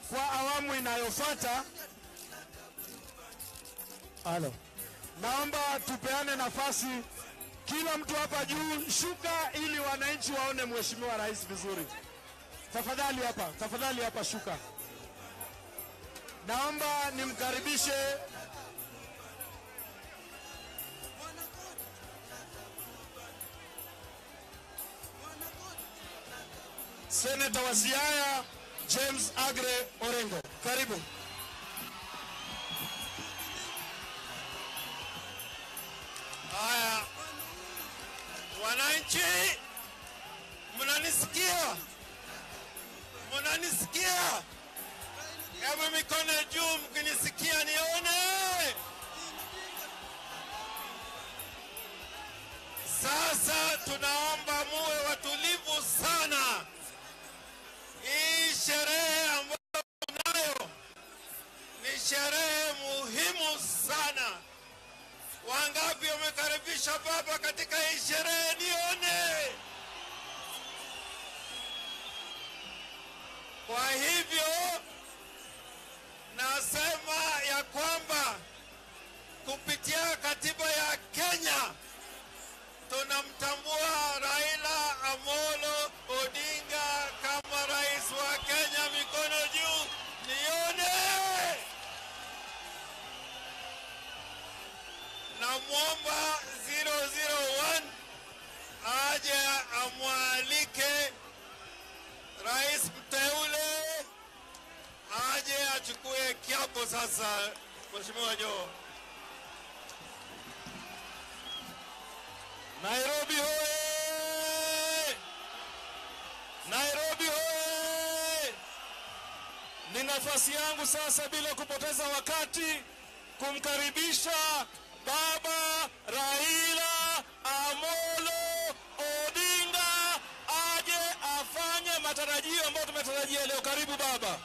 kwa awamu inayofuata. Halo, naomba tupeane nafasi, kila mtu hapa juu, shuka ili wananchi waone mheshimiwa rais vizuri. Tafadhali hapa, tafadhali hapa, shuka. Naomba nimkaribishe Seneta wa Siaya James Agre Orengo, karibu. Haya, wananchi, mnanisikia? Mnanisikia? Hebu mikono juu mkinisikia nione. Sasa tunaomba muwe watulivu sana. Hii sherehe ambayo tunayo ni sherehe muhimu sana. Wangapi wamekaribisha baba katika hii sherehe? Nione. Kwa hivyo nasema ya kwamba kupitia katiba ya Kenya tunamtambua Raila Amolo Odinga kama rais wa Kenya. Mikono juu, nione. Namwomba 001 aje amwalike rais mteule aje achukue kiapo sasa. Mheshimiwa Joe. Nairobi hoye! Nairobi hoye! Ni nafasi yangu sasa, bila kupoteza wakati, kumkaribisha Baba Raila Amolo Odinga aje afanye matarajio ambayo tumetarajia leo. Karibu baba.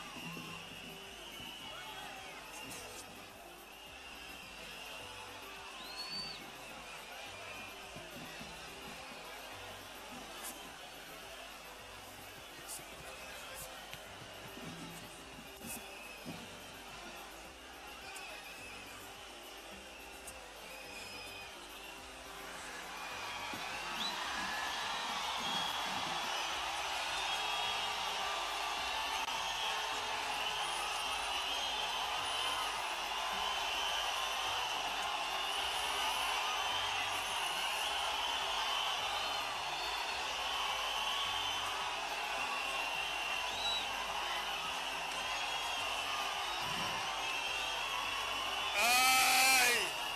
Ai!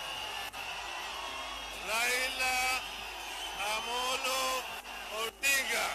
Raila Amolo Odinga,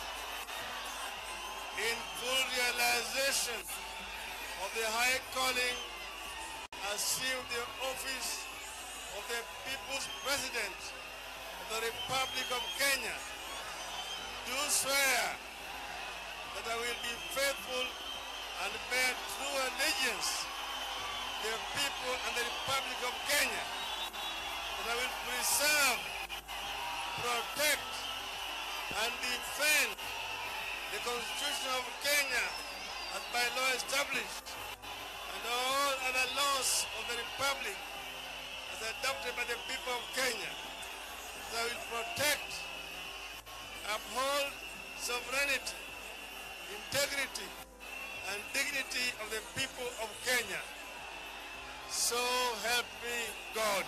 in full realization of the high calling, assumed the office of the People's President of the Republic of Kenya. Do swear that I will be faithful and bear true allegiance the people and the Republic of Kenya, that I will preserve, protect, and defend the Constitution of Kenya as by law established, and all other laws of the Republic as adopted by the people of Kenya, that I will protect, uphold sovereignty, integrity, and dignity of the people of Kenya. So help me God.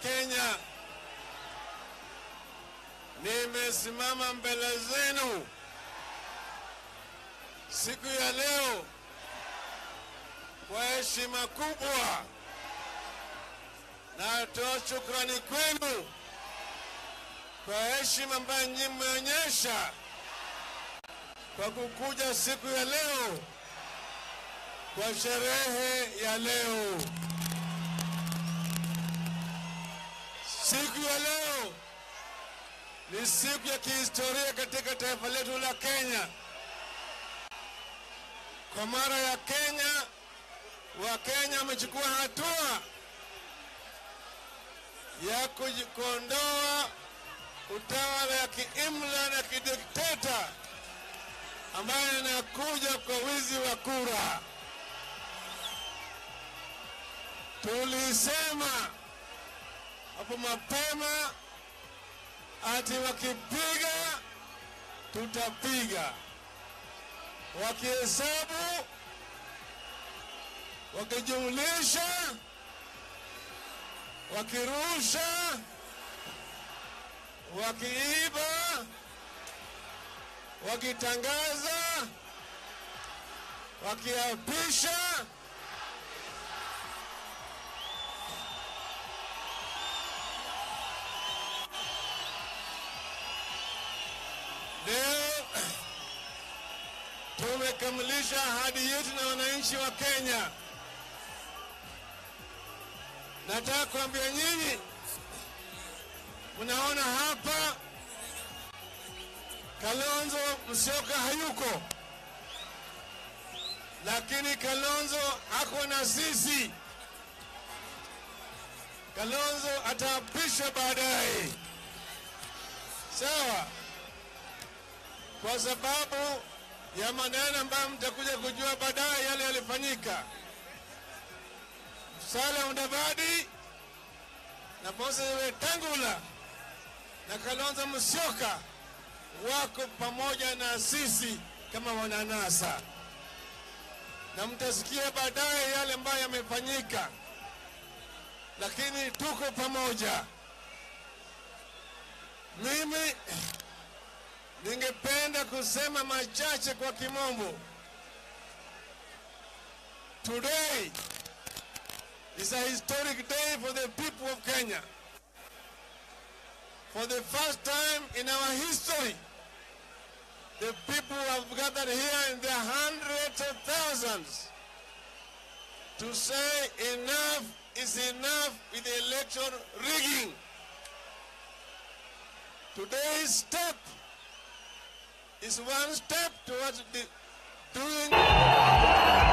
Kenya, nimesimama mbele zenu siku ya leo kwa heshima kubwa. Natoa shukrani kwenu kwa heshima ambayo nyinyi mmeonyesha kwa kukuja siku ya leo kwa sherehe ya leo. Siku ya leo ni siku ya kihistoria katika taifa letu la Kenya. Kwa mara ya Kenya, Wakenya wamechukua hatua ya kuji- kuondoa utawala ya kiimla na kidikteta ambayo inakuja kwa wizi wa kura. Tulisema hapo mapema ati wakipiga tutapiga, wakihesabu, wakijumlisha, wakirusha, wakiiba, wakitangaza, wakiapisha Leo tumekamilisha ahadi yetu na wananchi wa Kenya. Nataka kuambia nyinyi, mnaona hapa Kalonzo Musyoka hayuko, lakini Kalonzo ako na sisi. Kalonzo ataapishwa baadaye, sawa? kwa sababu ya maneno ambayo mtakuja kujua baadaye yale yalifanyika. Musalia Mudavadi na Moses Wetangula na Kalonzo Musyoka wako pamoja na sisi kama wananasa, na mtasikia baadaye yale ambayo yamefanyika, lakini tuko pamoja. Mimi ningependa kusema machache kwa kimombo. Today is a historic day for the people of Kenya. For the first time in our history, the people have gathered here in their hundreds of thousands to say enough is enough with the election rigging. Today's step is one step towards the doing